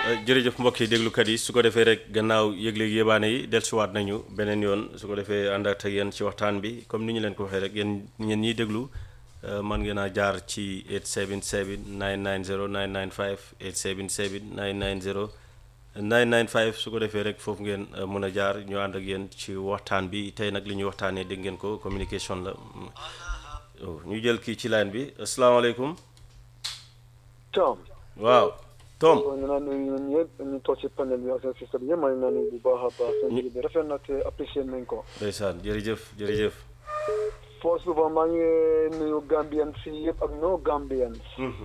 jërëjëf mbokk yi déglukat yi su ko defee rek gannaaw yëgle yébaane yi dellusiwaat nañu beneen yoon su ko defee ànd ak yéen ci waxtaan bi comme ni ñu leen ko waxee rek yéen ñeen ñiy déglu man ngeen a jaar ci 877 990 995 877 990 995 su ko defee rek foofu ngeen mën a jaar ñu ànd ak yéen ci waxtaan bi tey nag li ñuy waxtaanee dégg ngeen ko communication la ñu jël kii ci line bi asalaamaaleykum. Tom. waaw Tom. ñu naan ñun ñëpp ñu toog ci panel bi ak seen système yëpp maa ngi naan bu baax a baax. seen liggéey bi rafet na te apprécié nañ ko. ndeysaan jërëjëf jërëjëf. first of all maa ngi nuyu Gambian si yëpp ak no Gambians.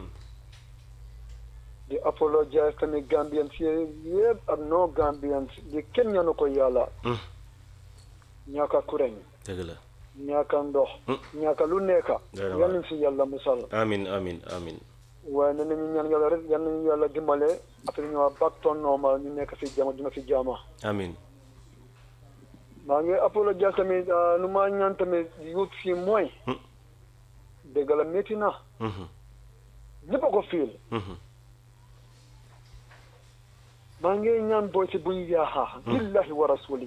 di apologize tamit Gambian si yëpp ak no Gambians di kenn ñaanu ko yàlla. ñaaka kureñ. dëgg la. ñaaka ndox. ñaaka lu nekka. Dëgg la yal nañ si yàlla musal. amin amin amin waaye nee nañu ñaan yàlla rek yal nañu yàlla dimbale après ñu waa back to normal ñu nekk si jama dina si jama. amin maa ngi apologize tamit nu ma ñaan tamit youth si mooy. dëgg la métti na. ñëpp a ko fiil. maa ngi ñaan booy si buñ yaaxa. billahi wa rasuli.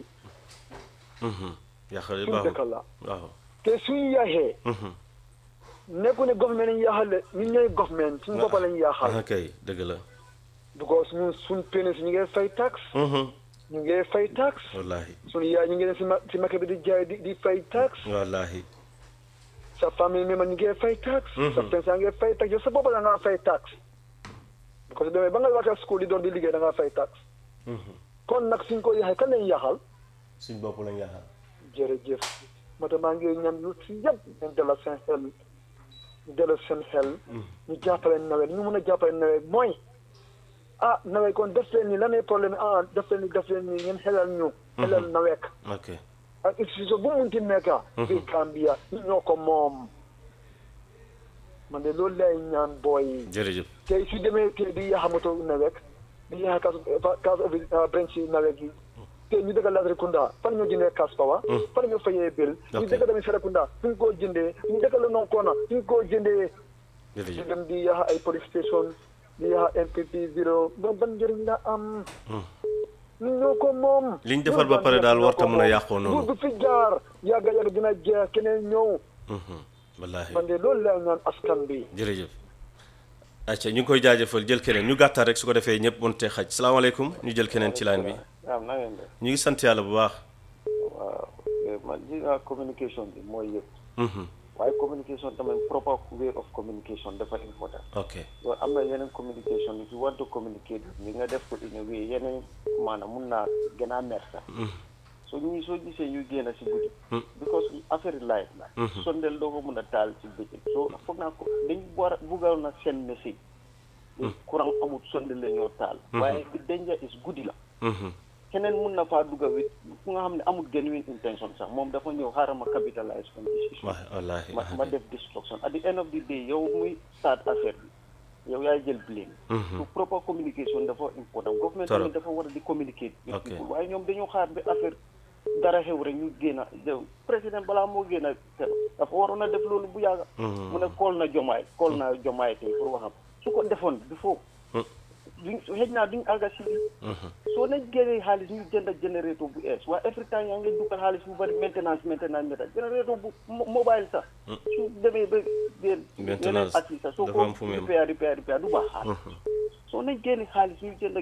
yàqale suñ baaxul dëkk la. waaw. te suñ yaaxee. nekku ne government lañ yaaxal de ñun ñooy government suñ boppa lañ yaaxal. ah kay dëgg la. because ñun suñ pénis ñu ngi fay tax. ñu ngi fay tax. wallaahi suñu yaay ñu ngi dem si ma si marché bi di jaay di di fay tax. wallaahi. sa famille membre ñu ngi fay tax. sa friends yaa ngi fay tax yow sa bopp da ngaa fay tax. parce que demee ba nga wàcce school di doon di liggéey da ngaa fay tax. kon nag suñ ko yaxee kan lañ yaxal. suñ bopp lañ yàqal. jërëjëf moo tax maa ngi ñaan yu si yëpp ñu delloo seen xel ñu delloo seen xel. ñu jàppale nawet ñu mun a jàppale nawet mooy. ah nawet kon def leen ni lan lay problème ah def leen ni def leen ni ngeen xelal ñu. xelal nawet. ok ak institution bu mu munti nekk. fii Gambia ñu ñoo ko moom. man de loolu lay ñaan booy yi. jërëjëf. tey su demee tey di yàq moto nawet di yàq kaas kaas branch yi nawet yi. te ñu dëkk Latrikunda fan ñoo jëndee cash power. fan ñoo fayee bill. ñu Ok. dëkk tamit Serekunda fu ñu koo jëndee ñu dëkk la Nonkona fu ñu koo jëndee. ñu jërëjëf. dem di yàq ay police station di yàq NPP zero ba ban njëriñ la am. ñu ñoo ko moom. Liñ defar ba pare daal warta mun a yàqoo noonu. du fi jaar yàgga yàgga dina jeex keneen ñëw. wallaahi. man de loolu lay ñaan askan bi. jërëjëf. acca ñu ngi koy jaajëfal jël keneen ñu gàttal rek su ko defee ñëpp mënutee xaj salaamaaleykum ñu jël keneen ci line bi. waaw na ngeen def ñu ngi sant yàlla bu baax. waaw man gis nga communication bi mooy yëpp waaye communication tamit proper way of communication dafa important ok loolu am na yeneen communication if you want to communicate li nga def ko in a way yeneen maanaam mun naa gën a mer sax so ñi soo gisee ñu génn si guddi because affaire life la sondel doo ko mun a taal si bëccëg so foog naa ko dañ war a buggal na seen message courant amut sondel la ñoo taal waaye the danger is guddi la keneen mun na faa dugga wit ku nga xam ne amul genuine intention sax moom dafa ñëw xaaral ma capitalise on this issue waaw wallaahi. ma ma def destruction at the end of the day yow muy start affaire bi yow yaay jël blame so proper communication dafa important government Trop. tamit dafa war a di communicate with Ok. people waaye ñoom dañoo xaar ba affaire dara xew rek ñu génn a président balaa moo génn a dafa waroon a def loolu bu yàgga mu ne kool na jomaay kool na jomaay tey pour waxam su ko defoon bi foofu duñ xëj naa duñ àgga si bi soo nañ génnee xaalis ñu jënd générateur bu ees waaye every time yaa ngi dugal xaalis bu bari maintenance maintenance méta générateur bu mo- mobile sax su demee ba bien yeneen Maintenance at yi sax soo dafa ko am fu mu yem. repair repair repair du baax xaalis soo nañ génne xaalis ñu jënd